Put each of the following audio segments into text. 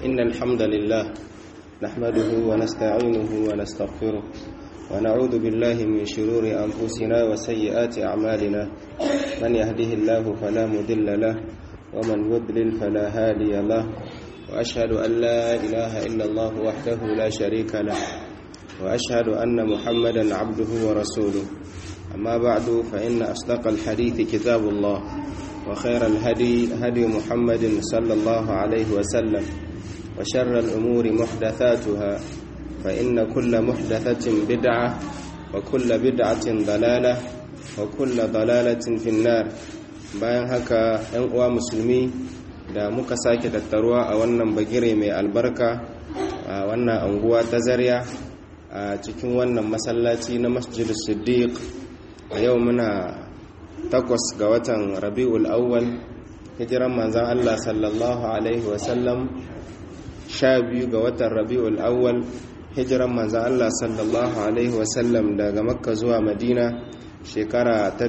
إن الحمد لله نحمده ونستعينه ونستغفره ونعوذ بالله من شرور أنفسنا وسيئات أعمالنا من يهده الله فلا مضل له ومن يضلل فلا هادي له وأشهد أن لا إله إلا الله وحده لا شريك له وأشهد أن محمدا عبده ورسوله أما بعد فإن أصدق الحديث كتاب الله وخير الهدي هدي محمد صلى الله عليه وسلم وشر الأمور محدثاتها فإن كل محدثة بدعة وكل بدعة ضلالة وكل ضلالة في النار bayan haka ‘yan uwa musulmi da muka sake tattaruwa a wannan bagire mai albarka a wannan anguwa ta zarya a cikin wannan masallaci na masjid siddiq a yau muna takwas ga watan rabi'ul awwal hijiran manzan Allah sallallahu alaihi wasallam sha biyu ga watan rabi'ul awwal hijiran manzan Allah sallallahu alaihi wasallam daga makka zuwa madina shekara ta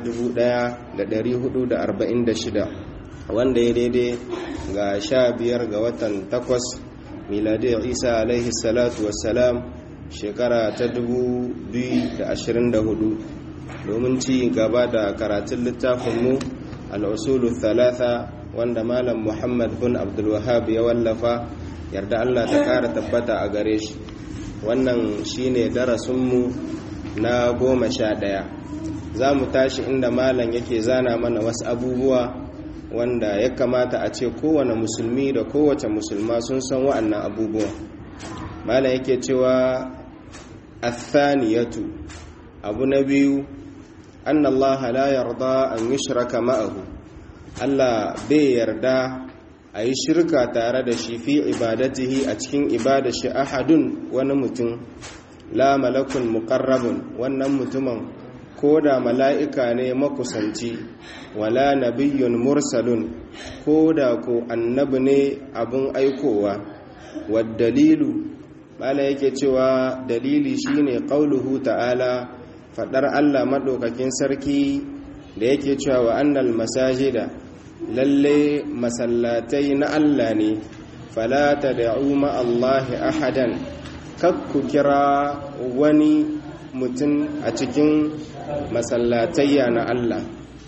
1446 wanda ya daidai ga sha biyar ga watan takwas miladiyar isa alaihi salatu wassalam shekara ta 2024 domin ci gaba da karatun littafinmu al'usulu thalatha wanda malam muhammad bin abdulwahab ya wallafa yarda allah ta kara tabbata a gare shi wannan shine darasinmu na goma sha ɗaya za mu tashi inda malam yake zana mana wasu abubuwa wanda ya kamata a ce kowane musulmi da kowace musulma sun san wa'annan abubuwa malam yake cewa athaniyatu abu na biyu an Allah la yarda an yushraka ma'ahu Allah bai yarda a yi shirka tare da shi fi ibadatihi a cikin ibada shi ahadun wani mutum la malakun muqarrabun wannan mutumin ko da mala'ika ne makusanci wala nabiyyun mursalun ko da ko annabi ne abin aikowa dalilu bala yake cewa dalili shine qauluhu ta'ala fadar Allah madaukakin sarki da yake cewa wa annal masajida lalle masallatai na Allah ne fala tad'u ma Allah ahadan kakku kira wani mutum a cikin masallatayya na Allah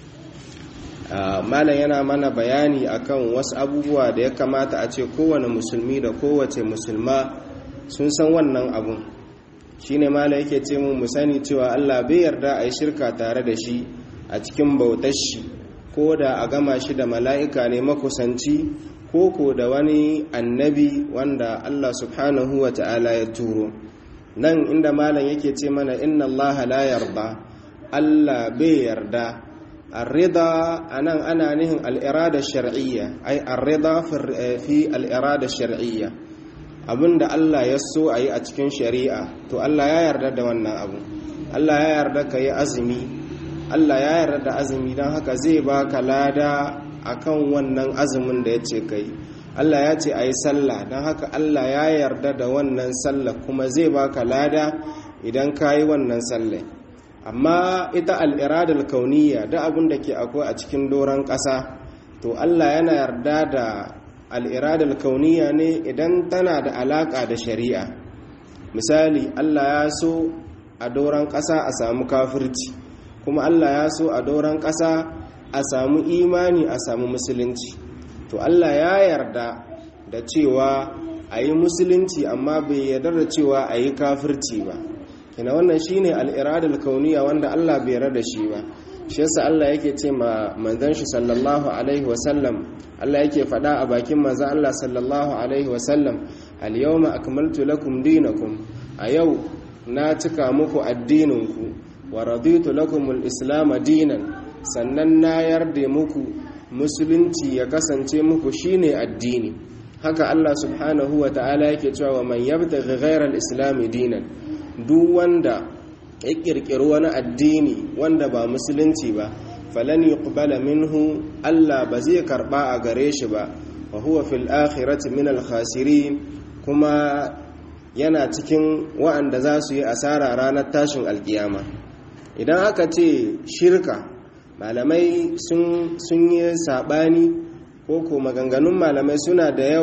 malam yana mana bayani akan wasu abubuwa da ya kamata a ce kowane musulmi da kowace musulma sun san wannan abun shine malam yake ce mu sani cewa Allah bai yarda a yi shirka tare da shi a cikin bautar shi ko da a gama shi da mala'ika ne makusanci ko ko da wani annabi wanda Allah subhanahu wa ta'ala ya turo nan inda malam yake ce mana inna Allah la yarda Allah bai yarda arrida anan ana nihin al'irada shar'iyya ai arrida fi al'irada shar'iyya abinda Allah ya so a yi a cikin shari'a to Allah ya yarda da wannan abu Allah ya yarda ka yi azumi Allah ya yarda da azumi don haka zai baka lada akan wannan azumin da ya ce ka yi Allah ya ce a yi sallah don haka Allah ya yarda da wannan sallah kuma zai baka lada idan ka yi wannan sallah amma ita al'iradar kauniya da abin da ke akwai a cikin doron ƙasa to Allah yana yarda da al'iradar kauniya ne idan tana da alaƙa da shari'a misali Allah ya so a doron ƙasa a samu kafirci kuma Allah ya so a doron ƙasa a samu imani a samu musulunci to Allah ya yarda da cewa a yi musulunci amma bai yarda da cewa a yi kafirci ba kina wannan shine al'iradar kauniya wanda Allah bai yarda da shi ba shi yasa Allah yake ce ma manzon shi sallallahu alaihi wasallam Allah yake faɗa a bakin manzon Allah sallallahu alaihi wasallam al yawma akmaltu lakum dinakum a yau na cika muku addininku wa raditu lakum al-islam dinan sannan na yarda muku musulunci ya kasance muku shine addini haka Allah subhanahu wa ta'ala yake cewa man yabtaghi ghayra al-islam dinan duk wanda ya kirkiri wani addini wanda ba musulunci ba falan yuqbala minhu Allah ba zai karba a gare shi ba wa huwa fil akhirati min al khasirin kuma yana cikin wa'anda za su yi asara ranar tashin alkiyama idan aka ce shirka malamai sun yi saɓani ko ko maganganun malamai suna da yawa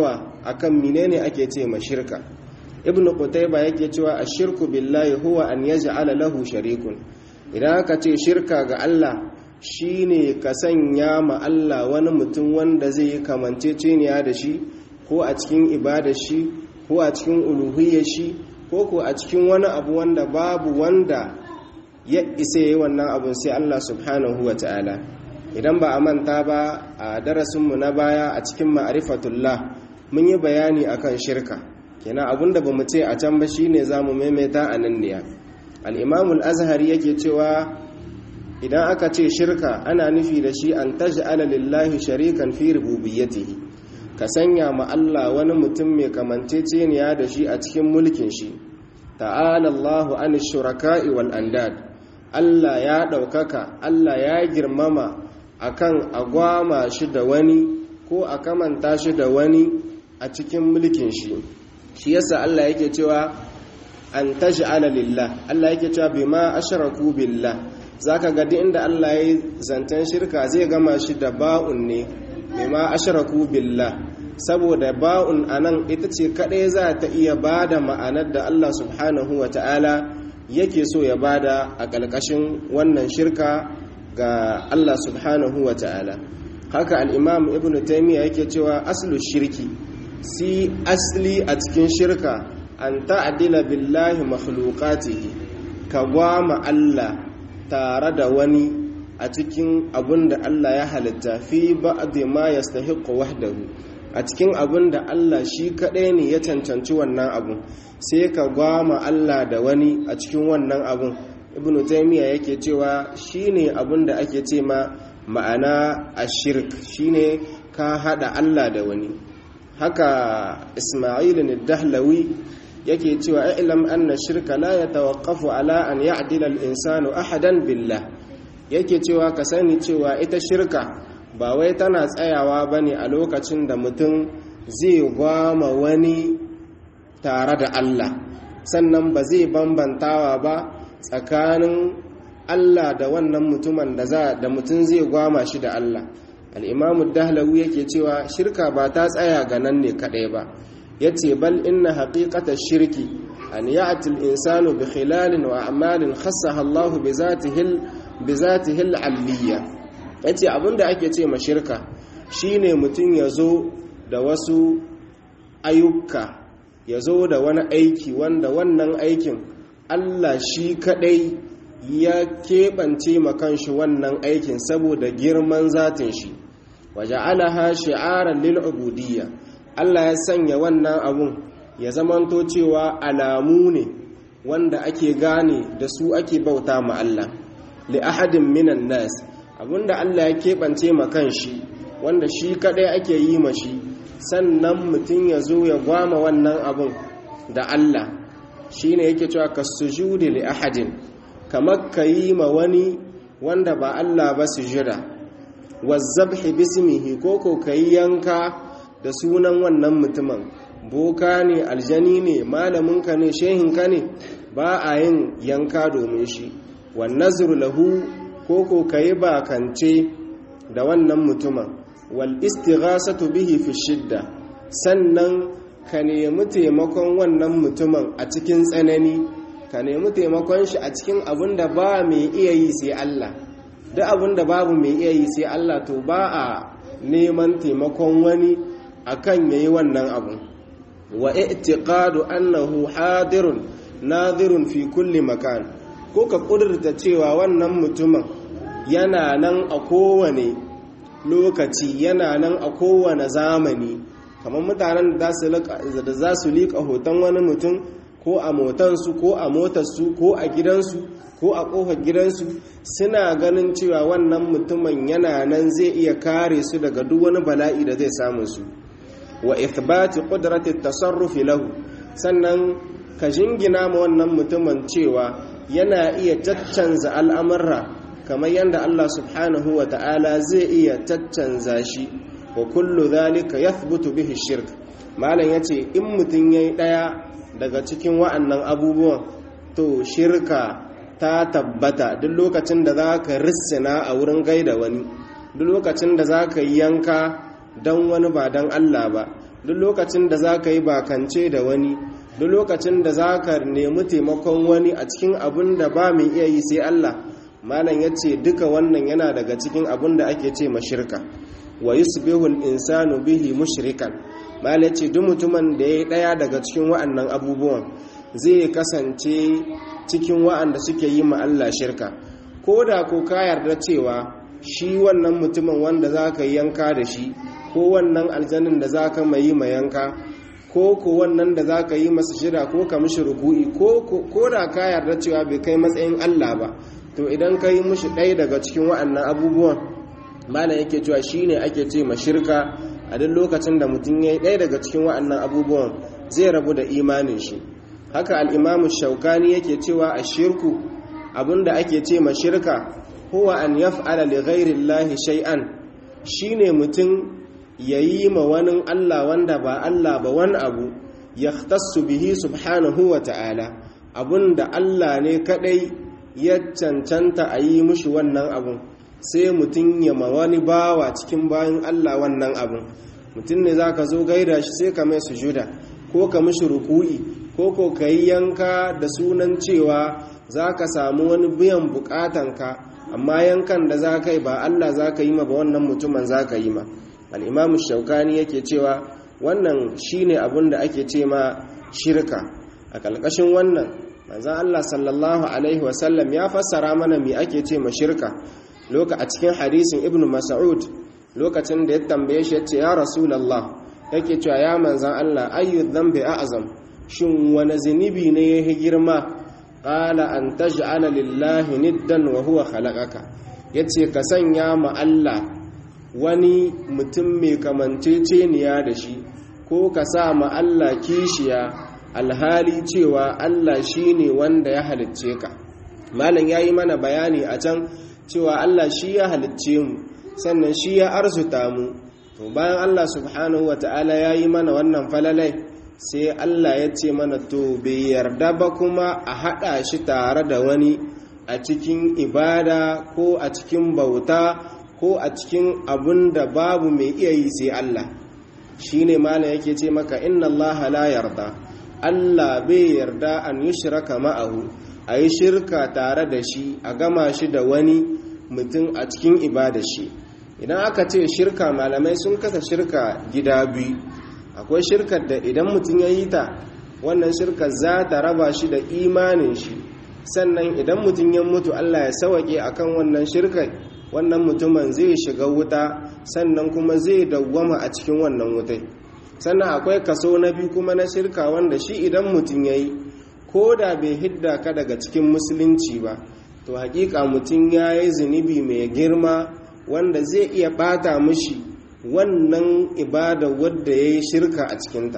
akan menene ake ce ma shirka ibnu qutayba yake cewa ashirku billahi huwa an yaj'ala lahu sharikun idan aka ce shirka ga Allah shine ka sanya ma Allah wani mutum wanda zai yi kamanceceniya da shi ko a cikin ibadar shi ko a cikin uluhiyyar shi ko ko a cikin wani abu wanda babu wanda ya isa yi wannan abun sai Allah subhanahu wa ta'ala idan ba a manta ba a darasinmu na baya a cikin ma'arifatullah mun yi bayani akan shirka kenan abinda ba mu ce a can ba shine za mu maimaita a nan ne al'imamul azhari yake cewa idan aka ce shirka ana nufi da shi an taj'ala lillahi sharikan fi rububiyyatihi ka sanya ma Allah wani mutum mai kamanceceniya da shi a cikin mulkin shi ta'ala Allahu an shuraka'i wal andad Allah ya ɗaukaka Allah ya girmama akan agwama shi da wani ko a kamanta shi da wani a cikin mulkin shi shi yasa Allah yake cewa an taj'ala lillah Allah yake cewa bima ashraku billah zaka ga duk inda Allah ya zantan shirka zai gama shi da ba'un ne bima ashraku billah saboda ba'un anan ita ce kadai za ta iya bada ma'anar da Allah subhanahu wata'ala yake so ya bada a ƙarƙashin wannan shirka ga Allah subhanahu wata'ala haka al-imam ibnu taymiya yake cewa aslu shirki si asli a cikin shirka an ta'adila billahi makhluqatihi ka gwama Allah tare da wani a cikin abin da Allah ya halitta fi ba'd ma yastahiqu wahdahu a cikin abin da Allah shi kadai ne ya cancanci wannan abun sai ka gwama Allah da wani a cikin wannan abun ibnu taymiya yake cewa shine abin da ake ce ma ma'ana ashirk shine ka hada Allah da wani haka isma'il dahlawi yake cewa ilam anna shirka la yatawaqqafu ala an ya'dila al-insanu ahadan billah yake cewa ka sani cewa ita shirka ba wai tana tsayawa bane a lokacin da mutum zai gwama wani tare da Allah sannan ba zai bambantawa ba tsakanin Allah da wannan mutumin da za da mutum zai gwama shi da Allah al'imamu dahlawi yake cewa shirka ba ta tsaya ga nan ne kaɗai ba ya ce bal inna haƙiƙatar shirki an yi atil insanu bi khilalin wa amalin khassa Allahu bi zatihil alliya ya ce abinda ake ce ma shirka shine mutum ya zo da wasu ayyuka ya zo da wani aiki wanda wannan aikin Allah shi kaɗai ya keɓance makanshi wannan aikin saboda girman zatin shi waja'alaha shi'aran lil ubudiyya Allah ya sanya wannan abun ya zamanto cewa alamu ne wanda ake gane da su ake bauta ma Allah li ahadin minan nas abinda Allah ya keɓance ma kanshi wanda shi kadai ake yi ma shi sannan mutum ya zo ya gwama wannan abun da Allah shine yake cewa kasujudi li ahadin kamar ka yi ma wani wanda ba Allah ba sujada wazzabhi bismihi ko ko kai yanka da sunan wannan mutumin boka ne aljani ne malaminka ne shehinka ne ba a yin yanka domin shi wan nazru lahu ko ko kai bakance da wannan mutumin wal istighasatu bihi fi shidda sannan ka nemi taimakon wannan mutumin a cikin tsanani ka nemi taimakon shi a cikin abin da ba mai iya yi sai Allah duk abin da babu mai iya yi sai Allah to ba a neman taimakon wani akan yayi wannan abu wa i'tiqadu annahu hadirun nadirun fi kulli makan ko ka kudurta cewa wannan mutumin yana nan a kowane lokaci yana nan a kowane zamani kamar mutanen da za su liƙa hoton wani mutum ko a motansu ko a motarsu ko a gidansu ko a ƙofar gidansu suna ganin cewa wannan mutumin yana nan zai iya kare su daga duk wani bala'i da zai samu su wa ithbati qudrati tasarrufi lahu sannan ka jingina ma wannan mutumin cewa yana iya caccanza al'amurra kamar yadda Allah subhanahu wa ta'ala zai iya caccanza shi wa kullu dhalika yathbutu bihi shirk malam yace in mutun yayi daya daga cikin wa'annan abubuwan to shirka ta tabbata duk lokacin da zaka rissina a wurin gaida wani duk lokacin da zaka yanka dan wani ba dan Allah ba duk lokacin da za ka yi bakance da wani duk lokacin da za ka nemi taimakon wani a cikin abin da ba mai iya yi sai Allah malam ya ce duka wannan yana daga cikin abin da ake ce mashirka wa yusbihul insanu bihi mushrikan malam ce duk mutumin da ya yi ɗaya daga cikin wa'annan abubuwan zai kasance cikin wa'anda suke yi ma Allah shirka ko da ko ka yarda cewa shi wannan mutumin wanda za ka yanka da shi ko wannan aljanin da za ka mai ma yanka ko ko wannan da za ka yi masa shida ko ka mishi ruku'i ko da ka yarda cewa bai kai matsayin Allah ba to idan ka yi mishi ɗaya daga cikin wa'annan abubuwan malam yake cewa shi ne ake ce ma shirka a duk lokacin da mutum ya yi ɗaya daga cikin wa'annan abubuwan zai rabu da imanin shi haka al'imamu shaukani yake cewa a shirku abinda ake ce ma shirka huwa an yaf'ala li ghairillahi shay'an shine mutum yayi ma wani Allah wanda ba Allah ba wani abu yahtassu bihi subhanahu wa ta'ala abunda Allah ne kadai ya cancanta a yi mushi wannan abun sai mutum ya ma wani bawa cikin bayan Allah wannan abun mutum ne zaka zo gaida shi sai ka mai sujuda ko ka mishi ruku'i ko ko ka yi yanka da sunan cewa za ka samu wani biyan bukatanka amma yankan da za ka yi ba Allah za ka yi ma ba wannan mutumin za ka yi ma al'imamu shaukani yake cewa wannan shi ne abin da ake ce ma shirka a ƙalƙashin wannan manzan Allah sallallahu Alaihi wasallam ya fassara mana mai ake ce ma shirka loka a cikin hadisin ibn mas'ud lokacin da ya tambaye shi ya ce ya rasulallah yake cewa ya manzan Allah ayyu dhanbi a'zam shin wani zunubi ne ya girma qala an taj'ala lillahi niddan wa huwa khalaqaka yace ka sanya ma Allah wani mutum mai kamanceceniya da shi ko ka sa ma Allah kishiya alhali cewa Allah shine wanda ya halicce ka malam yayi mana bayani a can cewa Allah shi ya halicce mu sannan shi ya arzuta mu to bayan Allah subhanahu wata'ala yayi mana wannan falalai sai Allah ya ce mana to bai yarda ba kuma a haɗa shi tare da wani a cikin ibada ko a cikin bauta ko a cikin abun da babu mai iya yi sai Allah shi ne malam yake ce maka inna Allah la yarda Allah bai yarda an yi shiraka ma'ahu a yi shirka tare da shi a gama shi da wani mutum a cikin ibada shi idan aka ce shirka malamai sun kasa shirka gida biyu akwai shirkar da idan mutum ya yi ta wannan shirkar za ta raba shi da imanin shi sannan idan mutum ya mutu Allah ya sawake akan wannan shirkar wannan mutumin zai shiga wuta sannan kuma zai dawwama a cikin wannan wutai sannan akwai kaso na biyu kuma na shirka wanda shi idan mutum ya yi ko da bai hidda ka daga cikin musulunci ba to hakika mutum ya yi zunubi mai girma wanda zai iya bata mushi wannan ibada wadda ya yi shirka a cikinta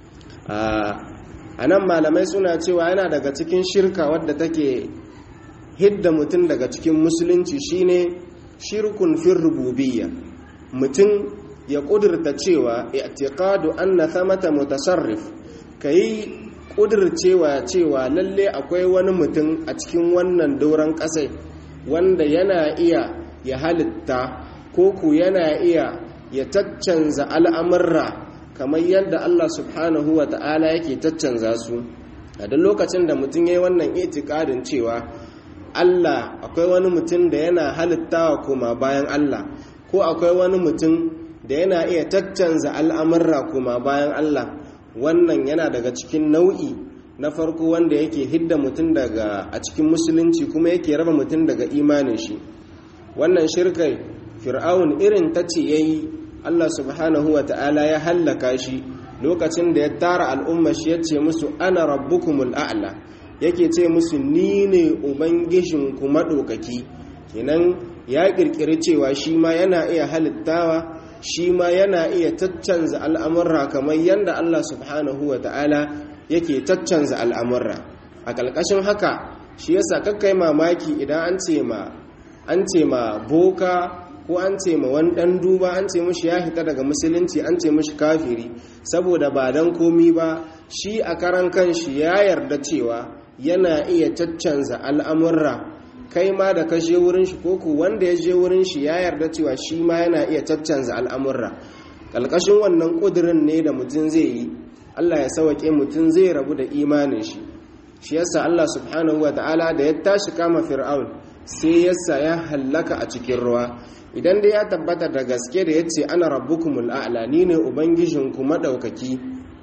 a nan malamai suna cewa yana daga cikin shirka wadda take hidda mutum daga cikin musulunci shine shirkun fin rububiyya mutum ya kudurta cewa i'tiqadu anna thamata mutasarrif kai kudurcewa cewa lalle akwai wani mutum a cikin wannan doron kasai wanda yana iya ya halitta ko ku yana iya ya taccanza al'amurra kamar yadda Allah subhanahu wa ta'ala yake taccanza su a duk lokacin da mutum ya yi wannan itikadin cewa Allah akwai wani mutum da yana halittawa kuma bayan Allah ko akwai wani mutum da yana iya taccanza al'amurra kuma bayan Allah wannan yana daga cikin nau'i na farko wanda yake hidda mutum daga a cikin musulunci kuma yake raba mutum daga imanin shi wannan shirkai fir'aun irin ta ce ya yi allah subhanahu wa ta'ala ya hallaka shi lokacin da ya tara al'umma shi ya ce musu ana rabbukumul a'la yake ce musu ni ne ubangijinku maɗaukaki kenan ya ƙirƙiri cewa shi ma yana iya halittawa shi ma yana iya caccanza al'amurra kamar yadda allah subhanahu wa ta'ala yake caccanza al'amurra a ƙalƙashin haka shi yasa kakkai mamaki idan an ce ma an ce ma boka ko an ce ma wani ɗan duba an ce mashi ya hita daga musulunci an ce mashi kafiri saboda ba don komi ba shi a karan kanshi ya yarda cewa yana iya caccanza al'amurra kai ma da ka je wurin shi ko ku wanda ya je wurin shi ya yarda cewa shi ma yana iya caccanza al'amurra ƙalƙashin wannan ƙudurin ne da mutum zai yi Allah ya sauke mutum zai rabu da imanin shi shi yasa Allah subhanahu wa ta'ala da ya tashi kama fir'aun sai yasa ya hallaka a cikin ruwa idan dai ya tabbata da gaske da yace ana rabbukumul a'la ni ne ubangijinku madaukaki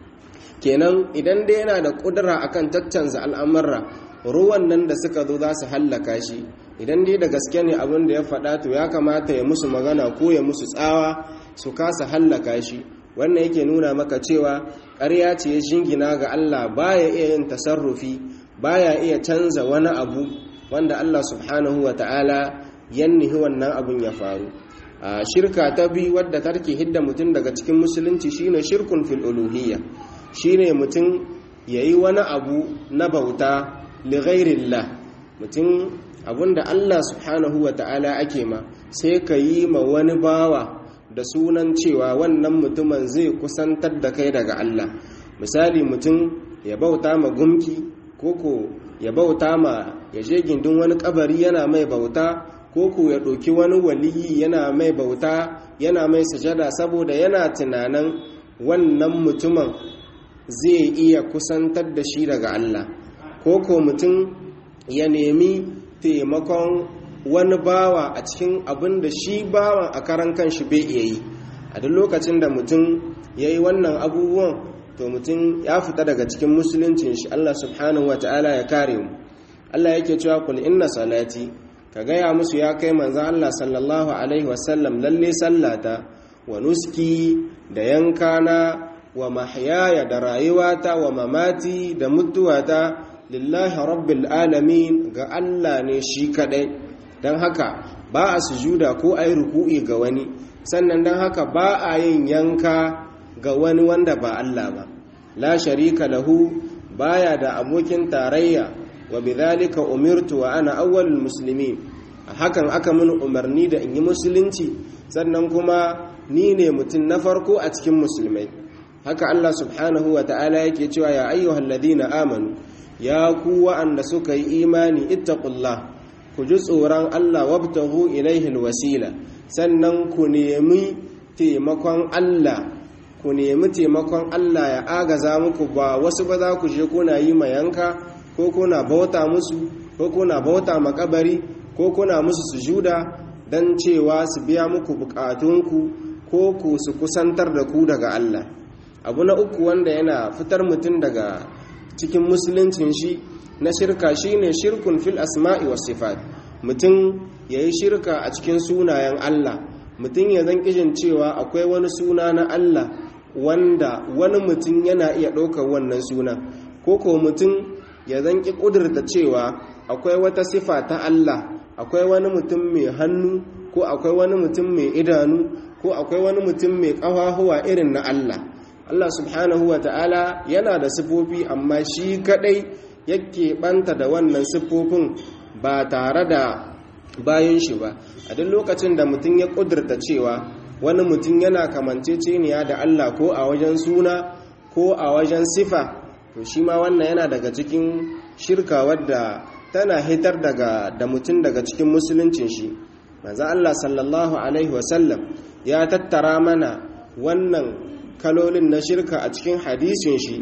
kenan idan dai yana da kudura akan tattanza al'amurra ruwan nan da suka zo za su hallaka shi idan dai da gaske ne abin da ya faɗa to ya kamata ya musu magana ko ya musu tsawa su kasa hallaka shi wannan yake nuna maka cewa ƙarya ce ya shingina ga Allah baya iya yin tasarrufi baya iya canza wani abu wanda Allah subhanahu wa ta'ala yannihi wannan abun ya faru a shirka ta biyu wadda tarke hidda mutum daga cikin musulunci shine shirkun fil uluhiyya shine mutum yayi wani abu na bauta li ghairillah mutum abunda Allah subhanahu wa ta'ala ake ma sai ka yi ma wani bawa da sunan cewa wannan mutumin zai kusantar da kai daga Allah misali mutum ya bauta ma gumki koko ya bauta ma ya je gindin wani kabari yana mai bauta koko ya ɗauki wani waliyi yana mai bauta yana mai sajada saboda yana tunanin wannan mutumin zai iya kusantar da shi daga Allah koko mutum ya nemi taimakon wani bawa a cikin abin da shi bawan a karan kanshi bai iya yi a duk lokacin da mutum ya yi wannan abubuwan to mutum ya fita daga cikin musuluncin shi Allah subhanahu wa ta'ala ya kare mu Allah yake cewa kul inna salati ka gaya musu ya kai manzo Allah sallallahu alaihi wasallam lalle sallata wa nuski da yankana wa mahyaya da rayuwata wa mamati da mutuwata lillahi rabbil alamin ga Allah ne shi kadai don haka ba a sujuda ko a yi ruku'i ga wani sannan don haka ba a yin yanka ga wani wanda ba Allah ba la sharika lahu baya da abokin tarayya wa bidhalika umirtu wa ana awwalul muslimin hakan aka mun umarni da in yi musulunci sannan kuma ni ne mutum na farko a cikin musulmai haka Allah subhanahu wa ta'ala yake cewa ya ayyuhal ladina amanu ya ku wa'anda suka yi imani ittaqullah ku ji tsoron Allah wabtahu ilaihi alwasila sannan ku nemi taimakon Allah ku nemi taimakon Allah ya agaza muku ba wasu ba za ku je kuna yi mayanka ko kuna bauta musu ko kuna bauta makabari ko kuna musu sujuda dan cewa su biya muku bukatunku ko ku su kusantar da ku daga Allah abu na uku wanda yana fitar mutum daga cikin musuluncin shi na shirka shine shirkun fil asma'i was sifat mutum yayi shirka a cikin sunayen Allah mutum ya zan kishin cewa akwai wani suna na Allah wanda wani mutum yana iya ɗaukar wannan suna ko ko mutum ya zan ki ƙudurta cewa akwai wata sifa ta Allah akwai wani mutum mai hannu ko akwai wani mutum mai idanu ko akwai wani mutum mai ƙafafuwa irin na Allah Allah subhanahu wa ta'ala yana da sifofi amma shi kadai yake banta da wannan siffofin ba tare da bayan shi ba a duk lokacin da mutum ya kudurta cewa wani mutum yana kamanceceniya da Allah ko a wajen suna ko a wajen sifa to shi ma wannan yana daga cikin shirka wadda tana hitar daga da mutum daga cikin musuluncin shi manzo Allah sallallahu alaihi wasallam ya tattara mana wannan kalolin na shirka a cikin hadisin shi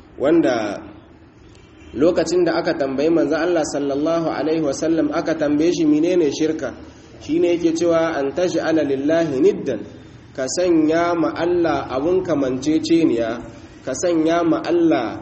wanda lokacin da aka tambayi manzo Allah sallallahu alaihi wasallam aka tambaye shi menene shirka shine yake cewa an taj'ala lillahi niddan ka sanya ma Allah abun kamanceceniya ka sanya ma Allah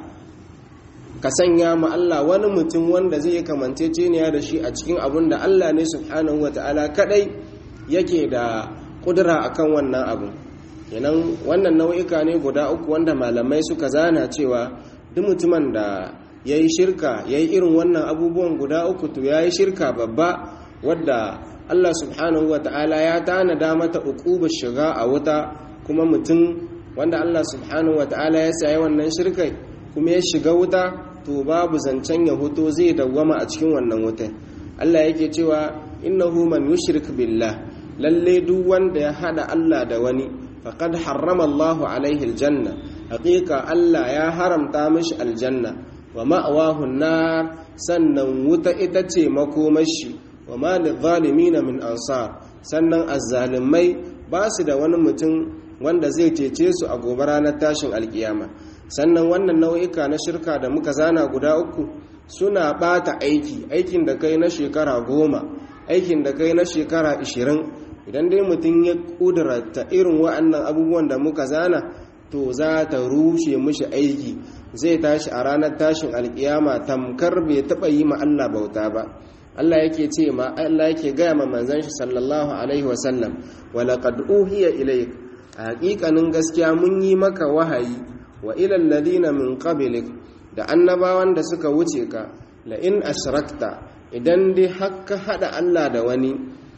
ka sanya ma Allah wani mutum wanda zai yi kamanceceniya da shi a cikin abun da Allah ne subhanahu wataala kadai yake da kudura akan wannan abun kenan wannan nau'ika ne guda uku wanda malamai suka zana cewa duk mutumin da ya yi shirka ya yi irin wannan abubuwan guda uku to ya yi shirka babba wadda Allah subhanahu wa ta'ala ya tanada mata uqubar shiga a wuta kuma mutum wanda Allah subhanahu wa ta'ala ya sayi wannan shirkai kuma ya shiga wuta to babu zancen ya hoto zai dawwama a cikin wannan wutan Allah yake cewa innahu man yushrik billah lalle duk wanda ya hada Allah da wani faqad harrama Allahu alaihi aljanna haqiqa Allah ya haramta mishi aljanna wa ma'awahu nar sannan wuta ita ce makomashi wa ma lidh-dhalimin min ansar sannan azzalimai ba su da wani mutum wanda zai cece su a gobe ranar tashin alkiyama sannan wannan nau'ika na shirka da muka zana guda uku suna bata aiki aikin da kai na shekara goma aikin da kai na shekara ishirin idan dai mutum ya kudurata irin wa'annan abubuwan da muka zana to za ta rushe mishi aiki zai tashi a ranar tashin alkiyama tamkar bai taɓa yi ma Allah bauta ba Allah yake ce ma Allah yake gaya ma manzon shi sallallahu alaihi wasallam wa laqad uhiya ilayk a haƙiƙanin gaskiya mun yi maka wahayi wa ila alladhina min qablik da annabawan da suka wuce ka la in ashrakta idan dai hakka hada Allah da wani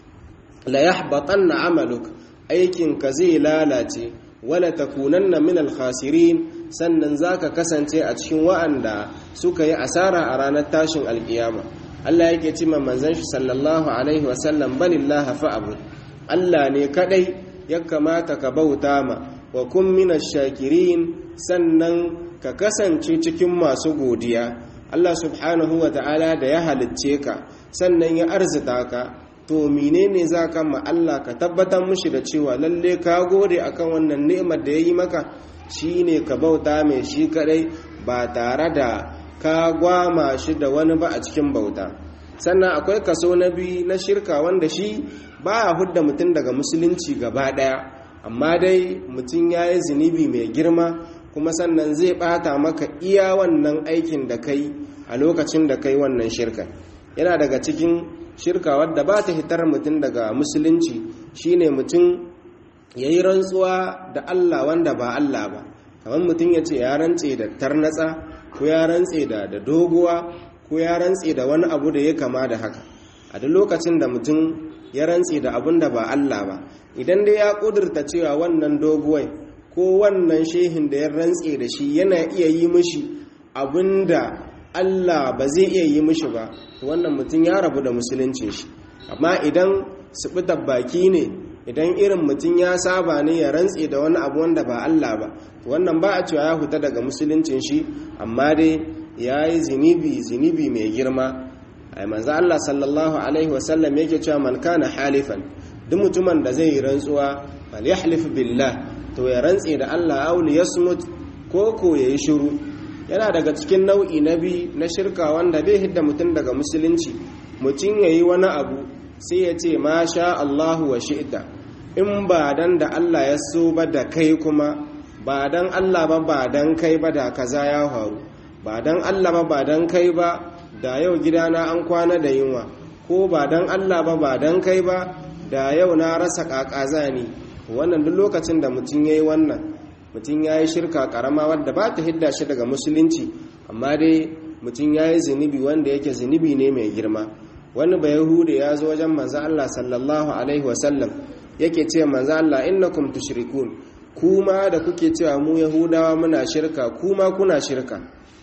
la yahbatanna amaluk aikin ka zai lalace wala takunanna min al-khasirin sannan zaka kasance a cikin wa'anda suka yi asara a ranar tashin alkiyama Allah yake ce ma manzon shi sallallahu alaihi wa sallam balillahi fa'bud Allah ne kadai ya kamata ka bauta ma wa kun minash shakirin sannan ka kasance cikin masu godiya Allah subhanahu wa ta'ala da ya halicce ka sannan ya arzita ka to menene za ka ma Allah ka tabbatar mushi da cewa lalle ka gode akan wannan ni'imar da ya yi maka shine ka bauta mai shi kadai ba tare da ka gwama shi da wani ba a cikin bauta sannan akwai kaso na biyu na shirka wanda shi ba a hudda mutum daga musulunci gaba daya amma dai mutum ya yi zunubi mai girma kuma sannan zai bata maka iya wannan aikin da kai a lokacin da kai wannan shirka yana daga cikin shirka wadda ba ta hitar mutum daga musulunci shine mutum ya yi rantsuwa da Allah wanda ba Allah ba kamar mutum ya ce ya rantse da tarnatsa ko ya rantse da da doguwa ko ya rantse da wani abu da ya kama da haka a duk lokacin da mutum ya rantse da abun da ba Allah ba idan dai ya kudurta cewa wannan doguwai ko wannan shehin da ya rantse da shi yana iya yi mishi abin da Allah ba zai iya yi mishi ba wannan mutum ya rabu da musuluncin shi amma idan su baki ne idan irin mutum ya saba ne ya rantse da wani abu wanda ba Allah ba wannan ba a cewa ya huta daga musuluncin shi amma dai ya yi zinibi zinibi mai girma ai manzo Allah sallallahu alaihi wasallam yake cewa man kana halifan duk mutumin da zai yi rantsuwa fal yahlif billah to ya rantse da Allah aw yasmut ko ko yayi shiru yana daga cikin nau'i na bi na shirka wanda bai hidda mutum daga musulunci mutum yayi wani abu sai ya ce ma sha Allahu wa shi'ta in ba dan da Allah ya so ba da kai kuma ba dan Allah ba ba dan kai ba da kaza ya faru ba dan Allah ba ba dan kai ba da yau gidana an kwana da yunwa ko ba dan Allah ba ba dan kai ba da yau na rasa kakaza ne wannan duk lokacin da mutum yayi wannan mutum yayi shirka karama wadda ba ta hidda shi daga musulunci amma dai mutum yayi zunubi wanda yake zunubi ne mai girma wani ba yahuda ya zo wajen manzo Allah sallallahu alaihi wasallam yake ce manzo Allah innakum tushrikun kuma da kuke cewa mu yahudawa muna shirka kuma kuna shirka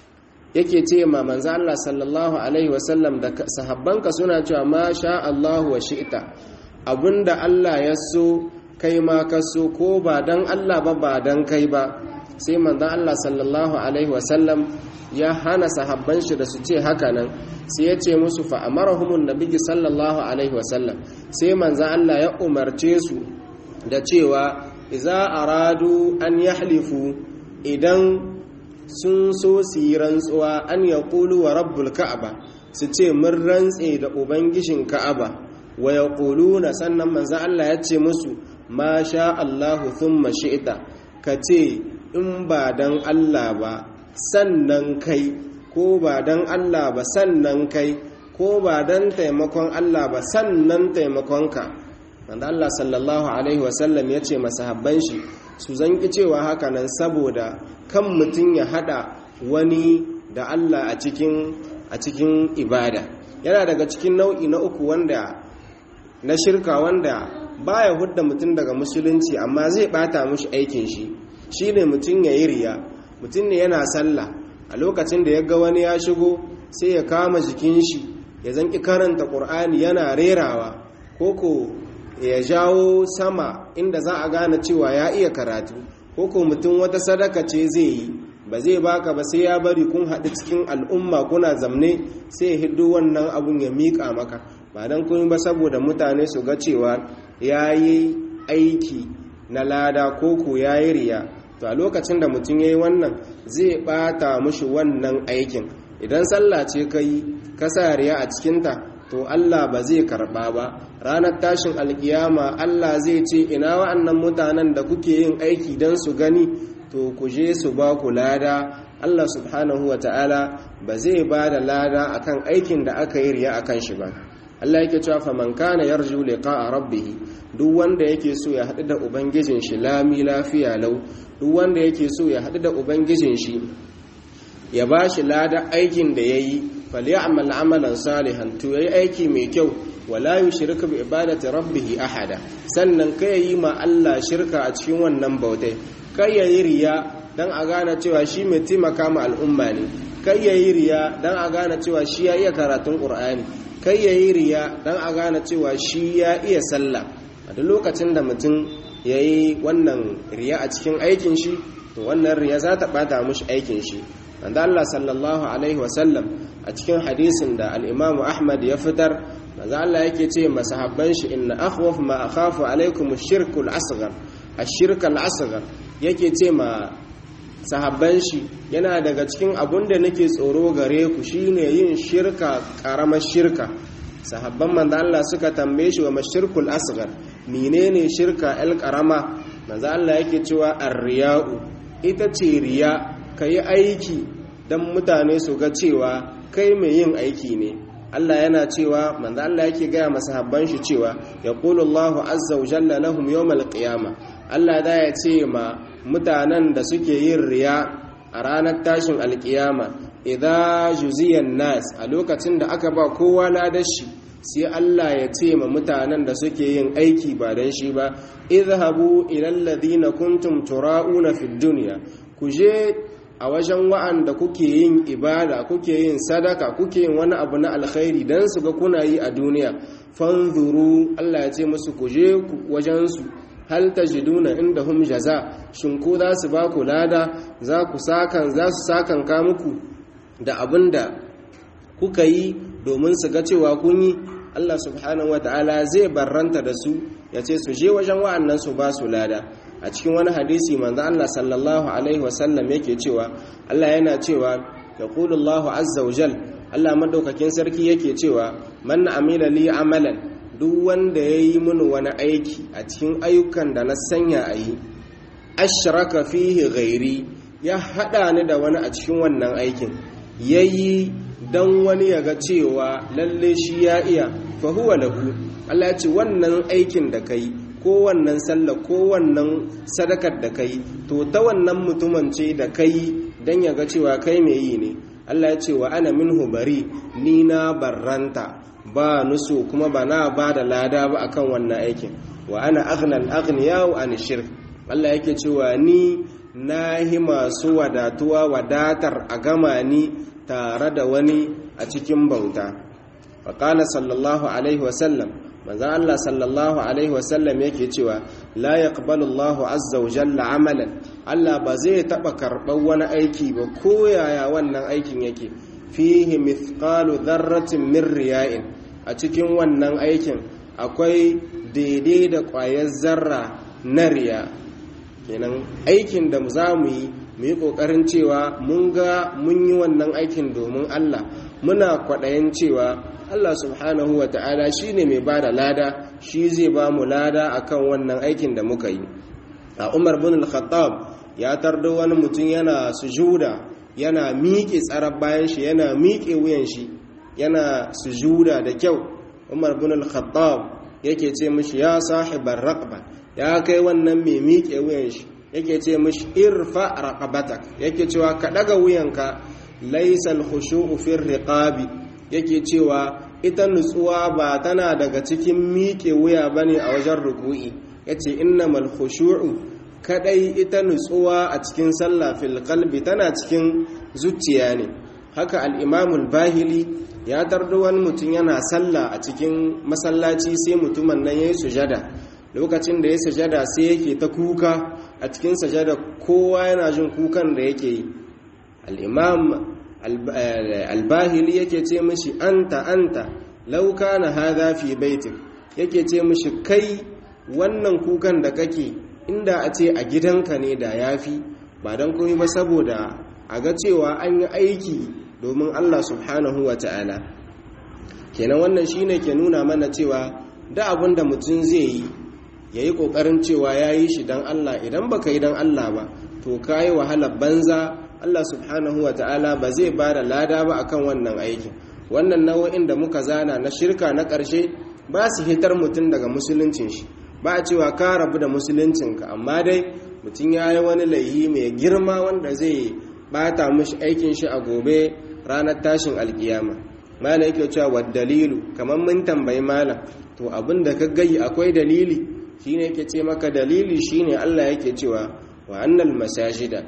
yake ce ma manzo Allah sallallahu alaihi wasallam da sahabbanka suna cewa ma sha Allah wa shi'ta abinda Allah ya so kai ma ka so ko ba dan Allah ba ba dan kai ba sai manzo Allah sallallahu alaihi wasallam ya hana sahabban shi da su ce haka nan sai ya ce musu fa amarahumun nabiyyi sallallahu alaihi wasallam sai manzo Allah ya umarce su da cewa idza aradu an yahlifu idan sun so su yi rantsuwa an yaqulu wa rabbul ka'aba su ce mun rantse da ubangijin ka'aba wa yaquluna sannan manzo Allah ya ce musu ma sha Allahu thumma shi'ta ka ce in ba dan Allah ba sannan kai ko ba dan Allah ba sannan kai ko ba dan taimakon Allah ba sannan taimakonka wanda Allah sallallahu alaihi wasallam ya ce masahabban shi su zanki cewa haka nan saboda kan mutum ya hada wani da Allah a cikin a cikin ibada yana daga cikin nau'i na uku wanda na shirka wanda baya hudda mutum daga musulunci amma zai bata mushi aikin shi shine mutum ya yi riya mutum ne yana sallah a lokacin da ya ga wani ya shigo sai ya kama jikin shi ya zanki karanta ƙur'ani yana rerawa koko ya jawo sama inda za a gane cewa ya iya karatu koko mutum wata sadaka ce zai yi ba zai baka ba sai ya bari kun haɗu cikin al'umma kuna zamne sai ya hiddo wannan abun ya miƙa maka ba don kun ba saboda mutane su ga cewa ya yi aiki na lada ko ko yayi riya to a lokacin da mutum yayi wannan zai bata mushi wannan aikin idan sallah ce kai ka sa riya a cikinta to Allah ba zai karba ba ranar tashin alkiyama Allah zai ce ina wa'annan mutanen da kuke yin aiki don su gani to ku je su ba ku lada Allah subhanahu wa ta'ala ba zai ba da lada akan aikin da aka yi riya akan shi ba Allah yake cewa fa man kana yarju liqa'a rabbih duk wanda yake so ya haɗu da ubangijin shi lami lafiya lau duk wanda yake so ya haɗu da ubangijin shi ya ba shi lada aikin da yayi falyamal amalan salihan to yayi aiki mai kyau wala yushriku bi ibadati rabbih ahada sannan kai yi ma Allah shirka a cikin wannan bautai kai yayi riya dan a gane cewa shi mai taimaka ma al'umma ne kai yayi riya dan a gane cewa shi ya iya karatun qur'ani kai yayi riya dan a gane cewa shi ya iya sallah a duk lokacin da mutum yayi wannan riya a cikin aikin shi to wannan riya za ta bata mushi aikin shi manzo Allah sallallahu alaihi wasallam a cikin hadisin da al-Imam Ahmad ya fitar manzo Allah yake ce masahabban shi inna akhwaf ma akhafu alaikum ash-shirku al-asghar ash-shirk al-asghar yake ce ma sahabban shi yana daga cikin abun da nake tsoro gare ku shine yin shirka karamar shirka sahabban manzo Allah suka tambaye shi wa mashirkul asghar menene shirka el karama manzo Allah yake cewa ar-riya'u ita ce riya kai aiki dan mutane su ga cewa kai mai yin aiki ne Allah yana cewa manzo Allah yake gaya masahabban shi cewa yaqulu Allahu azza wa jalla lahum yawmal qiyamah Allah da ya ce ma mutanen da suke yin riya a ranar tashin alkiyama idan juziyan nas a lokacin da aka ba kowa ladashi sai Allah ya ce ma mutanen da suke yin aiki ba don shi ba izhabu ilal ladina kuntum tura'una fid dunya ku je a wajen wa'anda kuke yin ibada kuke yin sadaka kuke yin wani abu na alkhairi dan su ga kuna yi a duniya fanzuru Allah ya ce musu ku je wajen su hal tajiduna indahum jaza shin ko za su ba ku lada za ku sakan za su sakan ka muku da abinda kuka yi domin su ga cewa kun yi Allah subhanahu wataala zai barranta da su ya ce su je wajen wa'annan su ba su lada a cikin wani hadisi manzo Allah sallallahu alaihi wasallam yake cewa Allah yana cewa yaqulu Allah azza wa jal Allah madaukakin sarki yake cewa man amila li amalan duk wanda ya yi mini wani aiki a cikin ayyukan da na sanya a yi ashraka fihi ghairi ya haɗa ni da wani a cikin wannan aikin ya yi don wani ya ga cewa lalle shi ya iya fahuwa lahu Allah ya ce wannan aikin da ka yi ko wannan sallah ko wannan sadakar da ka yi to ta wannan mutumin ce da ka yi don ya ga cewa kai mai yi ne Allah ya ce wa ana minhu bari ni na barranta ba nusu kuma ba na ba da lada ba akan wannan aikin wa ana aghnal aghniya wa an shirk Allah yake cewa ni nahi masu wadatuwa wadatar a gama ni tare da wani a cikin bauta wa qala sallallahu alaihi wa sallam manzo Allah sallallahu alaihi wa sallam yake cewa la yaqbalu Allahu azza wa jalla amalan Allah ba zai taba karɓar wani aiki ba ko yaya wannan aikin yake fihi mithqalu dharratin min riya'in a cikin wannan aikin akwai daidai da ƙwayar zarra na riya kenan aikin da za mu yi mu yi ƙoƙarin cewa mun ga mun yi wannan aikin domin Allah muna kwaɗayin cewa Allah subhanahu wa ta'ala shi ne mai ba da lada shi zai ba mu lada akan wannan aikin da muka yi a umar bin al-khattab ya tardo wani mutum yana sujuda yana miƙe tsarar bayan shi yana miƙe wuyan shi yana sujuda da kyau umar bin al-khattab yake ce mishi ya sahibar raqba ya kai wannan mai miƙe wuyan shi yake ce mishi irfa raqabatak yake cewa ka daga wuyanka laysa al-khushu'u fi riqabi yake cewa ita nutsuwa ba tana daga cikin miƙe wuya bane a wajen ruku'i yace innamal khushu'u kadai ita nutsuwa a cikin sallah fil qalbi tana cikin zuciya ne haka al-imam al-bahili ya tardo wani mutum yana sallah a cikin masallaci sai mutumin nan yayi sujada lokacin da ya sujada sai yake ta kuka a cikin sujada kowa yana jin kukan da yake yi al-imam albahili yake ce mishi anta anta lauka na haza fi baitin yake ce mishi kai wannan kukan da kake inda a ce a gidanka ne da yafi ba don komai ba saboda a ga cewa an yi aiki domin Allah subhanahu wa ta'ala kenan wannan shine ke nuna mana cewa da abin da mutum zai yi ya yi ƙoƙarin cewa ya yi shi don Allah idan ba ka yi don Allah ba to ka yi wahalar banza Allah subhanahu wa ta'ala ba zai ba da lada ba akan wannan aikin wannan nau'in da muka zana na shirka na ƙarshe ba su hitar mutum daga musuluncin shi ba a cewa ka rabu da musuluncinka amma dai mutum ya yi wani laihi mai girma wanda zai bata mushi aikin shi a gobe ranar tashin alkiyama mala yake cewa wa dalilu kamar mun tambayi malam to abin da ka gayi akwai dalili shine yake ce maka dalili shine Allah yake cewa wa annal masajida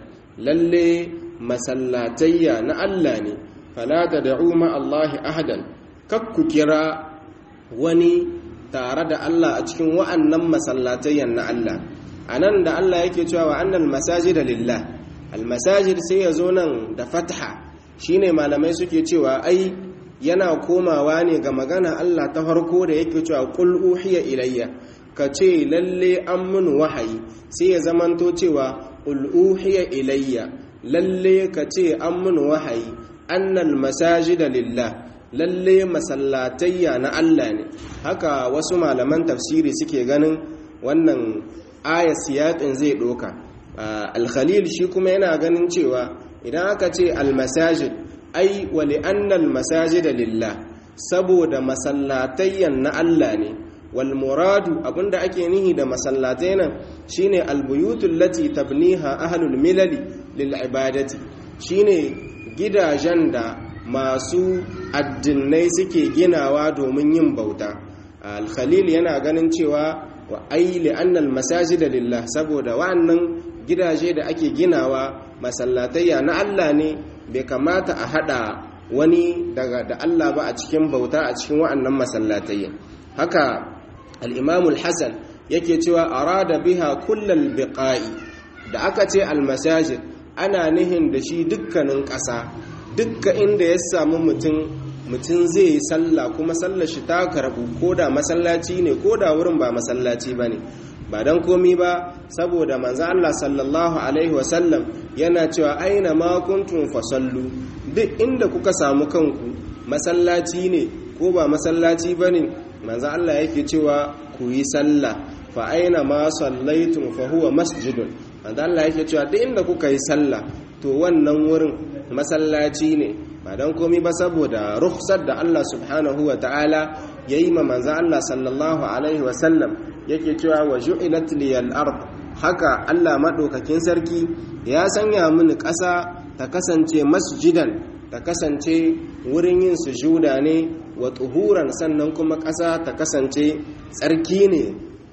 lalle masallatayya na Allah ne fala tad'u ma Allah ahadan kakku kira wani tare da Allah a cikin wa'annan masallatayyan na Allah anan da Allah yake cewa wa annal masajida lillah al masajid sai ya zo nan da fatha shine malamai suke cewa ai yana komawa ne ga magana Allah ta farko da yake cewa qul uhiya ilayya ka ce lalle an mun wahayi sai ya zamanto cewa qul uhiya ilayya lalle ka ce an mun wahayi annal masajida lillah lalle masallatayya na Allah ne haka wasu malaman tafsiri suke ganin wannan aya siyaƙin zai doka al-khalil shi kuma yana ganin cewa idan aka ce al-masajid ai wali annal masajida lillah saboda masallatayyan na Allah ne wal muradu abinda ake nihi da masallatai nan shine albuyutul lati tabniha ahlul milali lil ibadati shine gidajen da masu addinai suke ginawa domin yin bauta al khalil yana ganin cewa wa ai li annal masajida lillah saboda wa'annan gidaje da ake ginawa masallatayya na Allah ne bai kamata a hada wani daga da Allah ba a cikin bauta a cikin wa'annan masallatai haka al-Imam al-Hasan yake cewa arada biha kullal biqa'i da aka ce al-masajid ana nihin da shi dukkanin ƙasa dukka inda ya samu mutum mutum zai yi sallah kuma sallar shi ta karbu ko da masallaci ne ko da wurin ba masallaci bane ba don komi ba saboda manzo Allah sallallahu alaihi wasallam yana cewa aina ma kuntum fasallu duk inda kuka samu kanku masallaci ne ko ba masallaci bane manzo Allah yake cewa ku yi sallah fa aina ma sallaitum fa huwa masjidun manzo Allah yake cewa duk inda kuka yi sallah to wannan wurin masallaci ne ba don komi ba saboda rukhsar da Allah subhanahu wa ta'ala yayi ma manzo Allah sallallahu alaihi wasallam yake cewa wa ju'ilat liyal ard haka Allah madaukakin sarki ya sanya mini ƙasa ta kasance masjidan ta kasance wurin yin sujuda ne wa tuhuran sannan kuma ƙasa ta kasance tsarki ne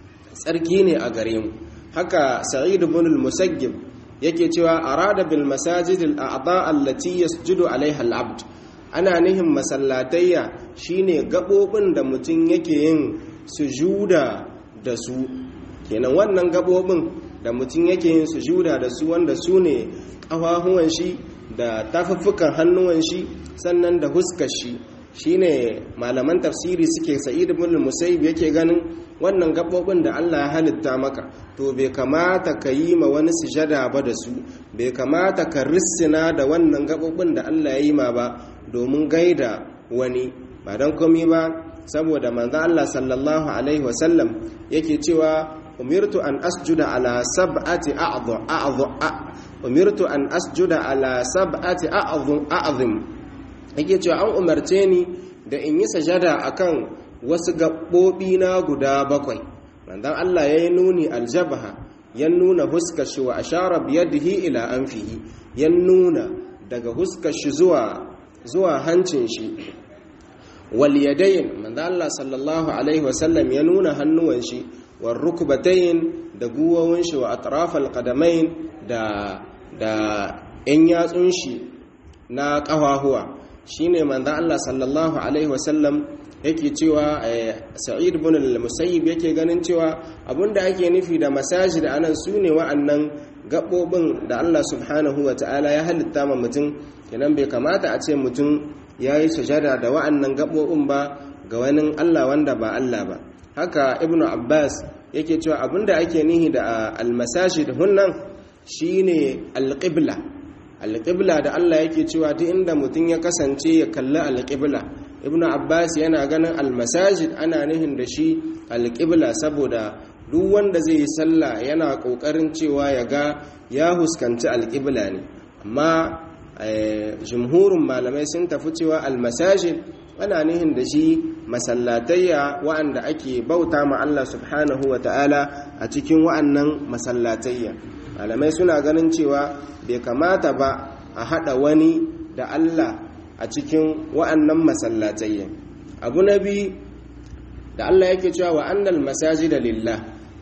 tsarki ne a gare mu haka sa'id ibn al-musayyib yake cewa arada bil masajid al-a'dha allati yasjudu alaiha al-abd ana nihin masallatayya shine gabobin da mutum yake yin sujuda da su kenan wannan gabobin da mutum yake yin sujuda da su wanda su ne ƙafafuwan shi da tafuffukan hannuwan shi sannan da huskar shi shine malaman tafsiri suke sa'id ibn musayyib yake ganin wannan gabobin da Allah ya halitta maka to bai kamata ka yi ma wani sujada ba da su bai kamata ka rissina da wannan gabobin da Allah ya yi ma ba domin gaida wani ba don komai ba saboda manzo Allah sallallahu alaihi wasallam yake cewa umirtu an asjuda ala sab'ati a'dhu a'dhu umirtu an asjuda ala sab'ati a'dhu a'zim yake cewa an umarce ni da in yi sajada akan wasu gaɓoɓi na guda bakwai manzon Allah ya yi nuni aljabha ya nuna huskar shi wa ashara biyadihi ila anfihi ya nuna daga huskar shi zuwa zuwa hancin shi wal yadayn manzon Allah sallallahu alaihi wasallam ya nuna hannuwan shi war rukbatayn da guwawun shi wa atrafal qadamain da da yan yatsun shi na ƙafahuwa shine manzon Allah sallallahu alaihi wasallam yake cewa sa'id ibn al-musayyib yake ganin cewa abinda ake nufi da masajid anan sune wa'annan gabobin da Allah subhanahu ta'ala ya halitta ma mutum kenan bai kamata a ce mutum yayi sujada da wa'annan gabobin ba ga wani Allah wanda ba Allah ba haka ibnu abbas yake cewa abinda ake nihi da almasajid hunnan shine alqibla alqibla da Allah yake cewa duk inda mutum ya kasance ya kalli alqibla ibnu abbas yana ganin almasajid ana nihin da shi alqibla saboda duk wanda zai yi sallah yana kokarin cewa ya ga ya huskanci alqibla ne amma jumhurin malamai sun tafi cewa almasajid ana nihin da shi masallatayya wa'anda ake bauta ma Allah subhanahu wa ta'ala a cikin wa'annan masallatayya malamai suna ganin cewa bai kamata ba a haɗa wani da Allah a cikin wa'annan masallatayya abu na biyu da Allah yake cewa wa'annal masajida lillah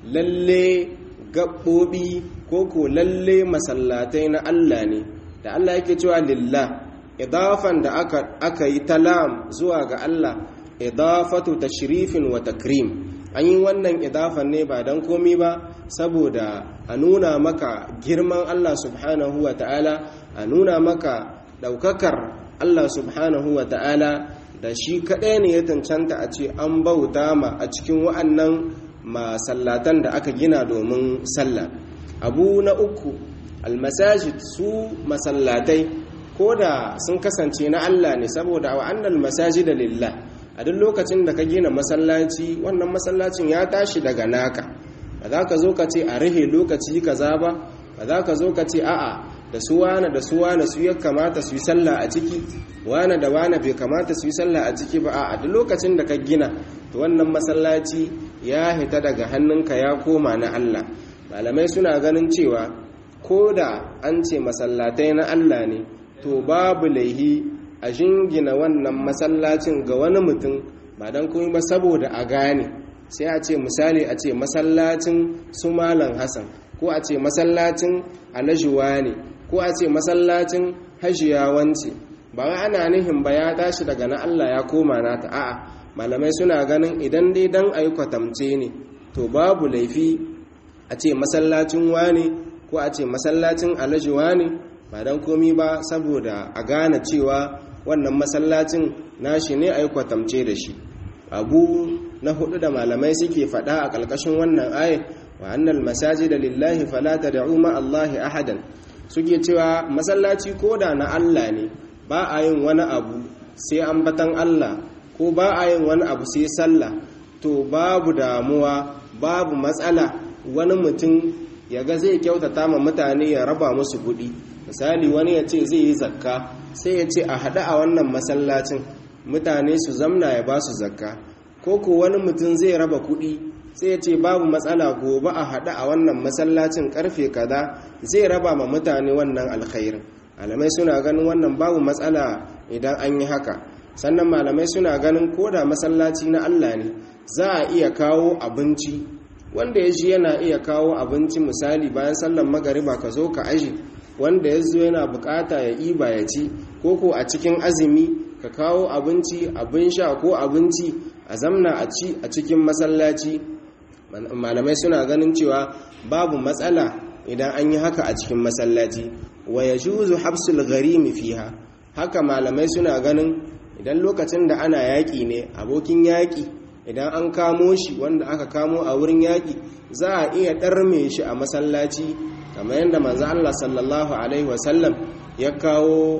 lalle gaɓoɓi ko ko lalle masallatai na Allah ne da Allah yake cewa lillah idafan da aka, aka yi talam zuwa ga Allah idafatu tashrifin wa takrim an yi wannan idafan ne ba don komi ba saboda a nuna maka girman Allah subhanahu wa ta'ala a nuna maka ɗaukakar Allah subhanahu wa ta'ala da shi kaɗai ne ya cancanta a ce an bauta ma a cikin wa'annan masallatan da aka gina domin sallah abu na uku almasajid su masallatai ko da sun kasance na Allah ne saboda wa annal masajida lillah a duk lokacin da ka gina masallaci wannan masallacin ya tashi daga naka ba za ka zo ka ce a rihe lokaci kaza ba ba za ka zo ka ce a'a da su wane da su wane su ya kamata su yi sallah a ciki wane da wane bai kamata su yi sallah a ciki ba a'a duk lokacin da ka gina to wannan masallaci ya hita daga hannunka ya koma na Allah malamai suna ganin cewa ko da an ce masallatai na Allah ne to babu laihi a jingina wannan masallacin ga wani mutum ba don kuma ba saboda a gane sai a ce misali a ce masallacin su malam hassan ko a ce masallacin alajuwa ne ko a ce masallacin hajiyawanci ba ana nihin ba ya tashi daga na Allah ya koma nata a'a malamai suna ganin idan dai dan ayi kwatamce ne to babu laifi a ce masallacin wane ko a ce masallacin alajuwa ne ba don komi ba saboda a gane cewa wannan masallacin nashi ne a yi kwatamce da shi abu na hudu da malamai suke fada a ƙarƙashin wannan ayat wa annal masaji da lillahi falata da umar allahi ahadan suke cewa masallaci ko da na allah ne ba a yin wani abu sai ambatan allah ko ba a yin wani abu sai sallah to babu damuwa babu matsala wani mutum ya ga zai kyautata ma mutane ya raba musu kuɗi misali wani ya ce zai yi zakka sai ya ce a haɗu a wannan masallacin mutane su zamna ya ba su zakka ko ko wani mutum zai raba kuɗi sai ya ce babu matsala gobe a haɗu a wannan masallacin karfe kaza zai raba ma mutane wannan alkhairin malamai suna ganin wannan babu matsala idan an yi haka sannan malamai suna ganin ko da masallaci na allah ne za a iya kawo abinci wanda ya ji yana iya kawo abinci misali bayan sallan magariba ka zo ka aji wanda ya zo yana bukata ya iba ya ci ko ko a cikin azumi ka kawo abinci abin sha ko abinci a zamna a ci a cikin masallaci malamai suna ganin cewa babu matsala idan an yi haka a cikin masallaci wa ya juzu habsul gharimi fiha haka malamai suna ganin idan lokacin da ana yaƙi ne abokin yaƙi idan an kamo shi wanda aka kamo a wurin yaƙi za a iya ɗarme shi a masallaci kamar yadda manzo Allah sallallahu alaihi wasallam ya kawo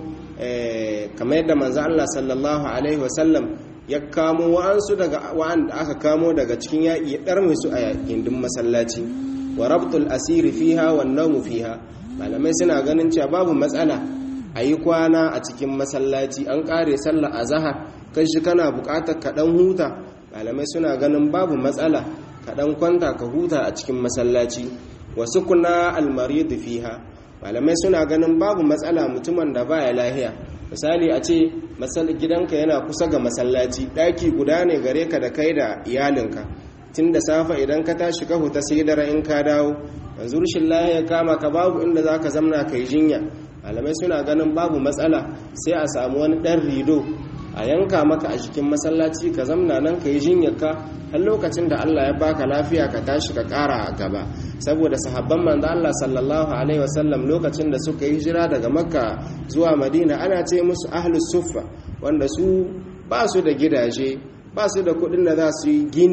kamar yadda manzo Allah sallallahu alaihi wasallam ya kamo wa'ansu daga wa'anda aka kamo daga cikin yaƙi ya ɗarme su a gindin masallaci wa rabtul asiri fiha wan nawmu fiha malamai suna ganin cewa babu matsala a yi kwana a cikin masallaci an ƙare sallah a zahar kai shi kana buƙatar kaɗan huta malamai suna ganin babu matsala kaɗan kwanta ka huta a cikin masallaci wasu kuna almaridu fiha malamai suna ganin babu matsala mutumin da baya lahiya misali a ce gidanka yana kusa ga masallaci ɗaki guda ne gare ka da kai da iyalinka tun da safa idan ka tashi ka huta sai dare in ka dawo yanzu rushin lahiya kama ka babu inda za ka zamna ka yi jinya malamai suna ganin babu matsala sai a samu wani ɗan rido a yanka maka a cikin masallaci ka zamna nan ka yi jinyarka har lokacin da Allah ya baka lafiya ka tashi ka ƙara a gaba saboda sahabban manzo Allah sallallahu alaihi wasallam lokacin da suka yi hijira daga makka zuwa madina ana ce musu ahlus suffa wanda su ba su da gidaje ba su da kuɗin da za su yi gini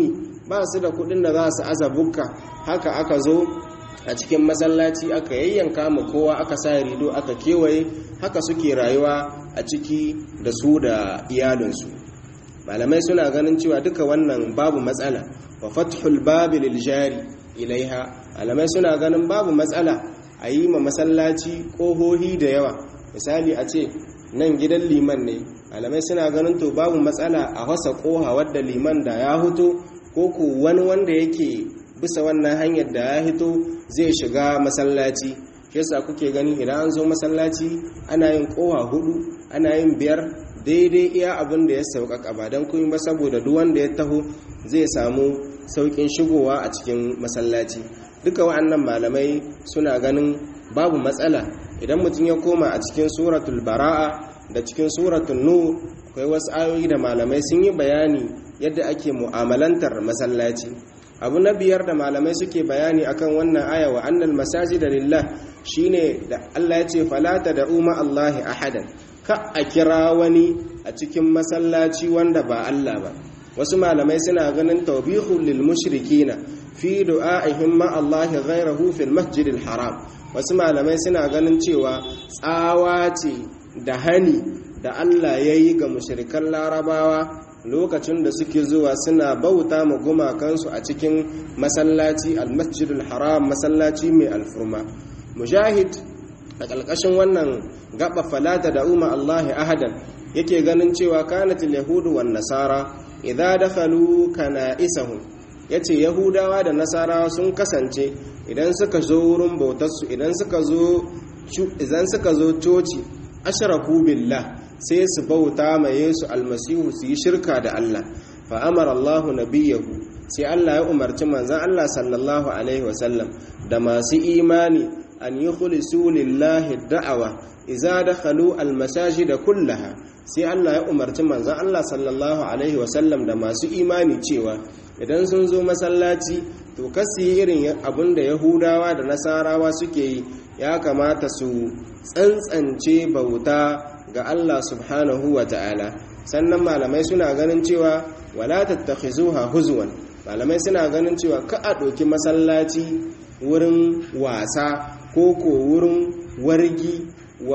ba su da kudin da za su aza bukka haka aka zo a cikin masallaci aka yayyanka mu kowa aka sa rido aka kewaye haka suke rayuwa a ciki da su da iyalinsu malamai suna ganin cewa duka wannan babu matsala wa fathul babi lil jari ilaiha malamai suna ganin babu matsala a yi ma masallaci kohohi da yawa misali a ce nan gidan liman ne malamai suna ganin to babu matsala a wasa koha wadda liman da ya hito ko ko wani wanda yake bisa wannan hanyar da ya hito zai shiga masallaci yasa kuke gani idan an zo masallaci ana yin kowa hudu ana yin biyar daidai iya abin da ya sauƙaƙa ba don kuma ba saboda duk wanda ya taho zai samu sauƙin shigowa a cikin masallaci duka wa'annan malamai suna ganin babu matsala idan mutum ya koma a cikin suratul bara'a da cikin suratul nur akwai wasu ayoyi da malamai sun yi bayani yadda ake mu'amalantar masallaci abu na biyar da malamai suke bayani akan wannan aya wa annal masajida lillah shine da Allah ya ce falata da umma Allahi ahadan ka a kira wani a cikin masallaci wanda ba Allah ba wasu malamai suna ganin tawbihul lil mushrikina fi du'a'ihim ma Allahi ghayrahu fil masjidil haram wasu malamai suna ganin cewa tsawa ce da hani da Allah yayi ga mushrikan larabawa lokacin da suke zuwa suna bauta ma gumakansu a cikin masallaci almasjidul haram masallaci mai alfurma mujahid a ƙalƙashin wannan gaba falata da umma allahi ahadan yake ganin cewa kanatil yahudu wan nasara idza dakhalu kana'isahum yace yahudawa da nasarawa sun kasance idan suka zo wurin bautarsu idan suka zo idan suka zo coci ashraku billah sai su bauta ma Yesu almasihu su yi shirka da Allah fa amara Allahu nabiyahu sai Allah ya umarci manzon Allah sallallahu alaihi wasallam da masu imani an yukhlisu lillahi da'awa idza dakhalu almasajid kullaha sai Allah ya umarci manzon Allah sallallahu alaihi wasallam da masu imani cewa idan sun zo masallaci to kasu yi irin abin da yahudawa da nasarawa suke yi ya kamata su tsantsance bauta ga Allah subhanahu wa ta'ala sannan malamai suna ganin cewa wala tattakhizuha huzwan malamai suna ganin cewa ka a ɗauki masallaci wurin wasa ko ko wurin wargi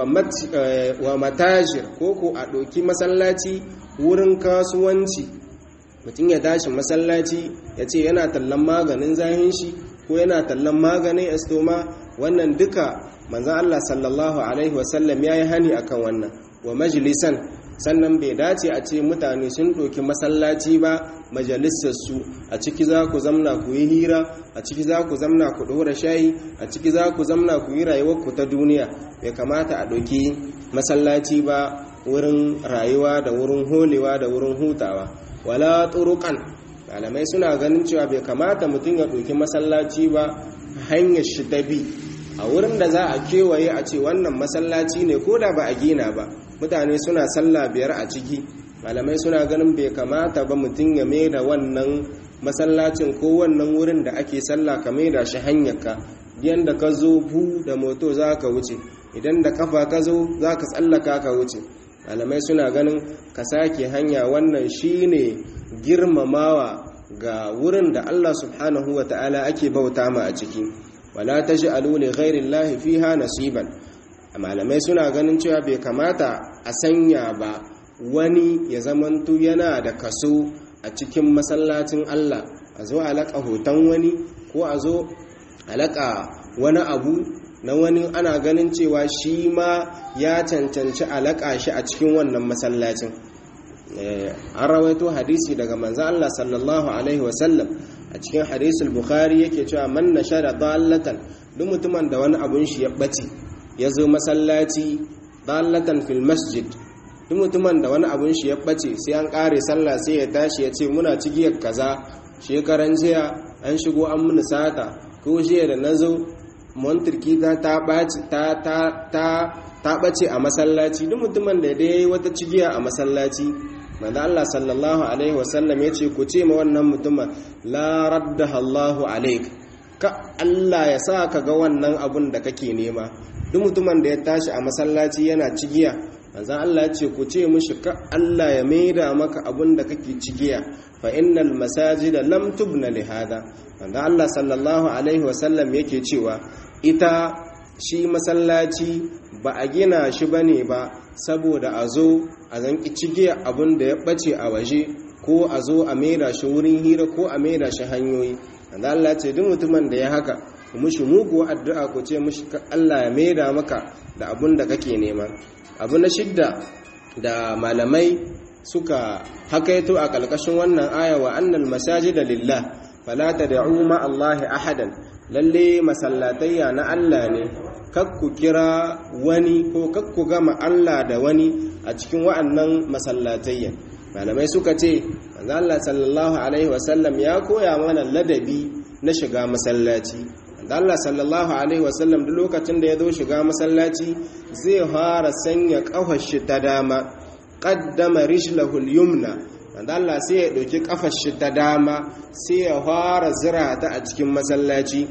wa matajir ko ko a ɗauki masallaci wurin kasuwanci mutum ya tashi masallaci ya ce yana tallan maganin zahin shi ko yana tallan maganin estoma wannan duka manzan Allah sallallahu Alaihi wasallam ya yi hani akan wannan wa majalisan sannan bai dace a ce mutane sun ɗauki masallaci ba majalisarsu a ciki za ku zamna ku yi hira a ciki za ku zamna ku ɗora shayi a ciki za ku zamna ku yi rayuwarku ta duniya bai kamata a ɗauki masallaci ba wurin rayuwa da wurin holewa da wurin hutawa wala turukan malamai suna ganin cewa bai kamata mutum ya ɗauki masallaci ba hanyar shi ta bi a wurin da za a kewaye a ce wannan masallaci ne ko da ba a gina ba mutane suna sallah biyar a ciki malamai suna ganin bai kamata ba mutum ya mai da wannan masallacin ko wannan wurin da ake sallah ka mai da shi hanyarka yadda ka zo bu da moto za ka wuce idan da kafa ka zo za ka tsallaka ka wuce malamai suna ganin ka sake hanya wannan shine girmamawa ga wurin da Allah subhanahu wa ta'ala ake bauta ma a ciki wala taj'alu li ghairi llahi fiha nasiban malamai suna ganin cewa bai kamata a sanya ba wani ya zamantu yana da kaso a cikin masallacin Allah a zo alaka hoton wani ko a zo alaka wani abu na wani ana ganin cewa shi ma ya cancanci alaka shi a cikin wannan masallacin an rawaito hadisi daga manzo Allah sallallahu alaihi wasallam a cikin hadisul bukhari yake cewa man nashara dallatan duk mutumin da wani abun shi ya bace ya zo masallaci dallatan fil masjid duk mutumin da wani abun shi ya bace sai an kare sallah sai ya tashi ya ce muna cigiyar kaza shekaran jiya an shigo an muni sata ko jiya da nazo montirki ta ta bace ta ta ta ta bace a masallaci duk mutumin da dai wata cigiya a masallaci manzo Allah sallallahu alaihi wasallam yace ku ce ma wannan mutumin la raddaha Allahu alaik ka Allah ya sa ka ga wannan abun da kake nema duk mutumin da ya tashi a masallaci yana cigiya manzan Allah ya ce ku ce mishi ka Allah ya maida maka abin da kake cigiya fa innal masajida lam tubna li hada manzan Allah sallallahu alaihi wasallam yake cewa ita shi masallaci ba a gina shi bane ba saboda a zo a zanki cigiya abin da ya bace a waje ko a zo a maida shi wurin hira ko a maida shi hanyoyi manzan Allah ce duk mutumin da ya haka mushi mugu addu'a ku ce mushi Allah ya maida maka da abin da kake nema abu na shidda da malamai suka hakaito a ƙalƙashin wannan aya wa annal masajida lillah fala tad'u ma Allah ahadan lalle masallatayya na Allah ne kakku kira wani ko kakku gama Allah da wani a cikin wa'annan masallatayya malamai suka ce manzo Allah sallallahu alaihi wasallam ya koya mana ladabi na shiga masallaci Allah sallallahu alaihi wasallam duk lokacin da ya zo shiga masallaci zai fara sanya kafar shi ta dama qaddama rijlahu al-yumna wanda Allah sai ya dauki kafar shi ta dama sai ya fara zira ta a cikin masallaci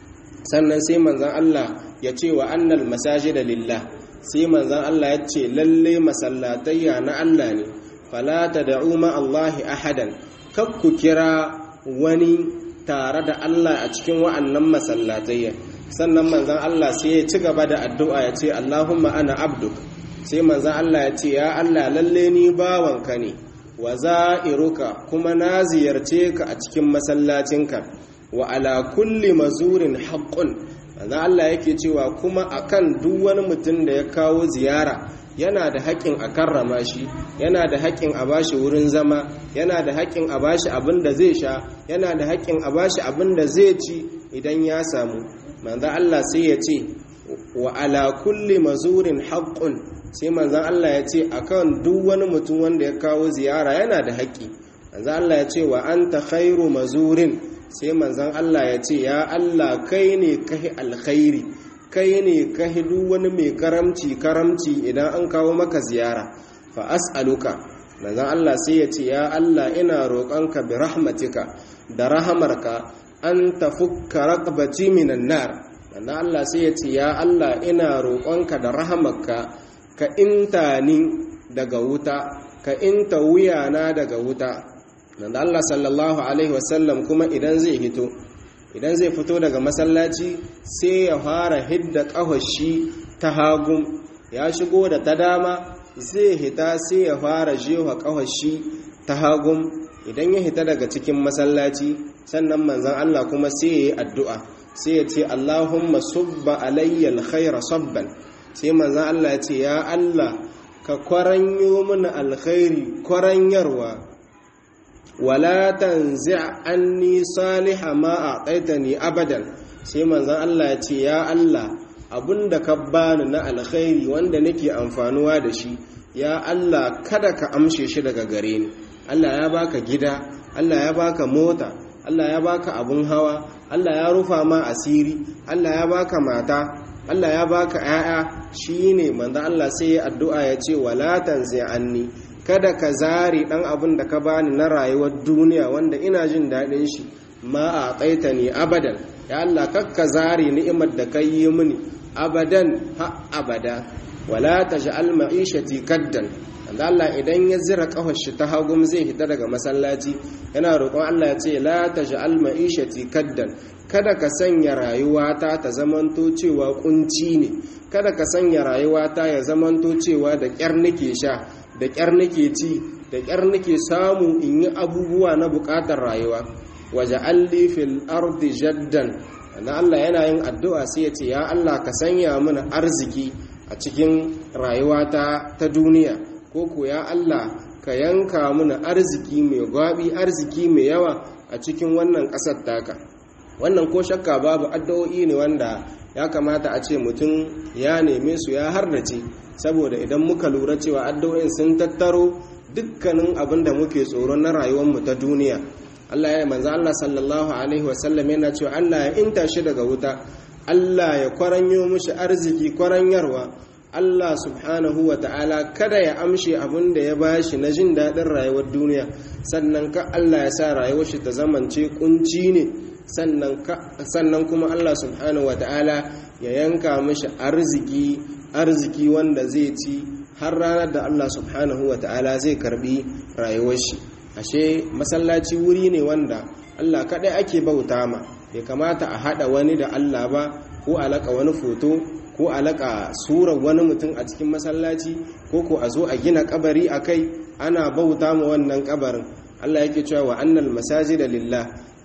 sannan sai manzon Allah ya ce wa annal masajida lillah sai manzon Allah ya ce lalle masallatayya na Allah ne fala tad'u ma Allahi ahadan kakku kira wani tare da Allah a cikin wa'annan masallatayya sannan manzan Allah sai ya ci gaba da addu'a ya ce Allahumma ana abduk sai manzan Allah ya ce ya Allah lalle ni bawanka ne wa za'iruka kuma na ziyarce ka a cikin masallacinka wa ala kulli mazurin haqqun manzan Allah yake cewa kuma akan duk wani mutum da ya kawo ziyara yana da haƙƙin a karrama shi yana da haƙƙin a bashi wurin zama yana da haƙƙin a bashi abin da zai sha yana da haƙƙin a bashi abin da zai ci idan ya samu manzan Allah sai ya ce wa ala kulli mazurin haƙƙun sai manzan Allah ya ce akan duk wani mutum wanda ya kawo ziyara yana da haƙƙi manzan Allah ya ce wa anta khairu mazurin sai manzan Allah ya ce ya Allah kai ne kai alkhairi kai ne ka hidu wani mai karamci karamci idan an kawo maka ziyara fa as'aluka manzon Allah sai ya ce ya Allah ina roƙonka bi rahmatika da rahamarka an tafukka raqabati minan nar manzon Allah sai ya ce ya Allah ina roƙonka da rahamarka ka inta ni daga wuta ka inta wuyana daga wuta manzon Allah sallallahu alaihi wasallam kuma idan zai hito idan zai fito daga masallaci sai ya fara hidda ƙafashi ta hagu ya shigo da ta dama zai hita sai ya fara jewa ƙafashi ta hagu idan ya hita daga cikin masallaci sannan manzan Allah kuma sai ya yi addu'a sai ya ce Allahumma subba alayya alkhaira sabban sai manzan Allah ya ce ya Allah ka kwaranyo mana alkhairi kwaranyarwa wala tanzi' anni saliha ma a'taitani abadan sai manzon Allah ya ce ya Allah abinda ka bani na alkhairi wanda nake amfanuwa da shi ya Allah kada ka amshe shi daga gare ni Allah ya baka gida Allah ya baka mota Allah ya baka abun hawa Allah ya rufa ma asiri Allah ya baka mata Allah ya baka 'ya'ya shine manzon Allah sai ya addu'a ya ce wala tanzi' anni kada ka zare ɗan abin da ka bani na rayuwar duniya wanda ina jin daɗin shi ma a tsaita ne abadan ya Allah kakka zare ni'imar da ka yi mini abadan ha abada wala ta ja'al ma'ishati kaddan wanda Allah idan ya zira kafar shi ta hagum zai fita daga masallaci yana roƙon Allah ya ce la ta ja'al ma'ishati kaddan kada ka sanya rayuwata ta zamanto cewa kunci ne kada ka sanya rayuwata ya zamanto cewa da ƙyar nake sha da ƙyar nake ci da ƙyar nake samu in yi abubuwa na buƙatar rayuwa waje alli fil ardi jaddan na Allah yana yin addu'a sai ya ce ya Allah ka sanya mana arziki a cikin rayuwata ta duniya ko ko ya Allah ka yanka mana arziki mai gwabi arziki mai yawa a cikin wannan ƙasar taka wannan ko shakka babu addu'o'i ne wanda ya kamata a ce mutum ya neme su ya hardace saboda idan muka lura cewa addu'o'in sun tattaro dukkanin abin da muke tsoro na rayuwarmu ta duniya Allah ya manzo Allah sallallahu alaihi wasallam yana cewa Allah ya inta shi daga wuta Allah ya kwaranyo mishi arziki kwaranyarwa Allah subhanahu wa ta'ala kada ya amshe abin da ya bashi na jin daɗin rayuwar duniya sannan ka Allah ya sa rayuwar shi ta zamance kunci ne sannan kuma Allah subhanahu wa ta'ala ya yanka mishi arziki arziki wanda zai ci har ranar da Allah subhanahu wa ta'ala zai karbi rayuwar shi ashe masallaci wuri ne wanda Allah kaɗai ake bauta ma bai kamata a haɗa wani da Allah ba ko alaka wani foto ko alaka surar wani mutum a cikin masallaci ko ko a zo a gina kabari a kai ana bauta ma wannan kabarin Allah yake cewa wa annal masajida lillah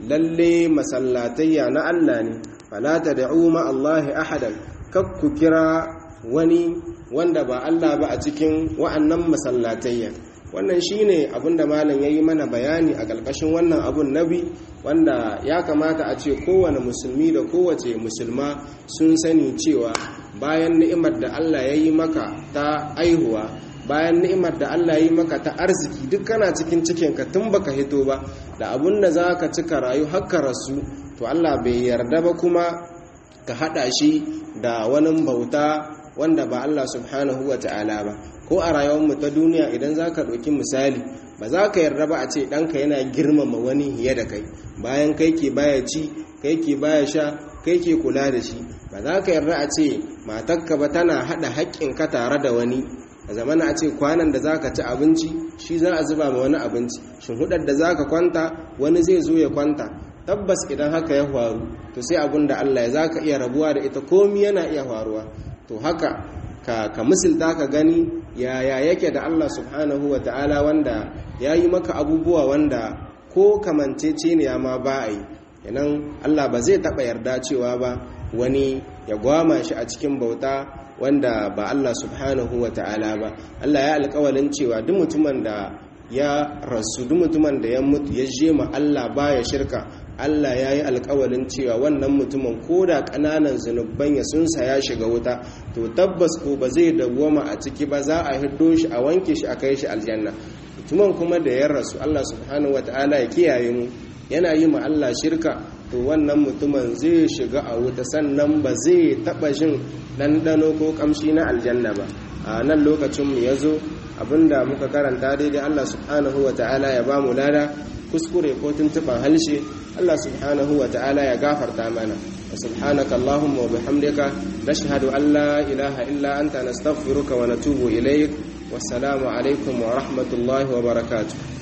lalle masallatayya na Allah ne fala tad'u ma Allah ahadan kakku kira wani wanda ba Allah ba a cikin wa'annan masallatayya wannan shine abinda malam yayi mana bayani a ƙarƙashin wannan abun nabi wanda ya kamata a ce kowane musulmi da kowace musulma sun sani cewa bayan ni'imar da Allah ya yi maka ta aihuwa bayan ni'imar da Allah ya yi maka ta arziki duk kana cikin cikinka tun baka hito ba da abun da za ka cika rayu haka rasu to Allah bai yarda ba kuma ka haɗa shi da wani bauta wanda ba Allah subhanahu wa ta'ala ba ko a rayuwarmu ta duniya idan za ka ɗauki misali ba za ka yarda ba a ce ɗanka yana girmama wani hiye da kai bayan kai ke baya ci kai ke baya sha kai ke kula da shi ba za ka yarda a ce matakka ba tana haɗa haƙƙinka tare da wani a zamana a ce kwanan da za ka ci abinci shi za a zuba ma wani abinci shin hudar da za ka kwanta wani zai zo ya kwanta tabbas idan haka ya faru to sai abin da allah ya za ka iya rabuwa da ita komi yana iya faruwa to haka ka, ka misilta ka gani yaya yake da Allah subhanahu wa ta'ala wanda ya yi maka abubuwa wanda ko kamancece ne ya ma ba a yi yanan Allah ba zai taɓa yarda cewa ba wani ya gwama shi a cikin bauta wanda ba Allah subhanahu wa ta'ala ba Allah ya alƙawalin cewa duk mutumin da ya rasu duk mutumin da ya mutu ya je ma Allah baya shirka Allah ya yi alkawalin cewa wannan mutumin ko da ƙananan zunubban ya sunsa ya shiga wuta to tabbas ko ba zai dawwama a ciki ba za a hiddo shi a wanke shi a kai shi aljanna mutumin kuma da ya rasu Allah subhanahu wataala ya kiyaye mu yana yi ma Allah shirka to wannan mutumin zai shiga a wuta sannan ba zai taɓa jin ɗanɗano ko ƙamshi na aljanna ba a nan lokacin mu ya zo abinda muka karanta daidai Allah subhanahu wataala ya ba mu lada kuskure ko tuntuban halshe Allah subhanahu wa ta'ala ya gafarta mana wa subhanaka Allahumma wa bihamdika nashhadu an la ilaha illa anta nastaghfiruka wa natubu ilayk wassalamu alaikum wa rahmatullahi wa barakatuh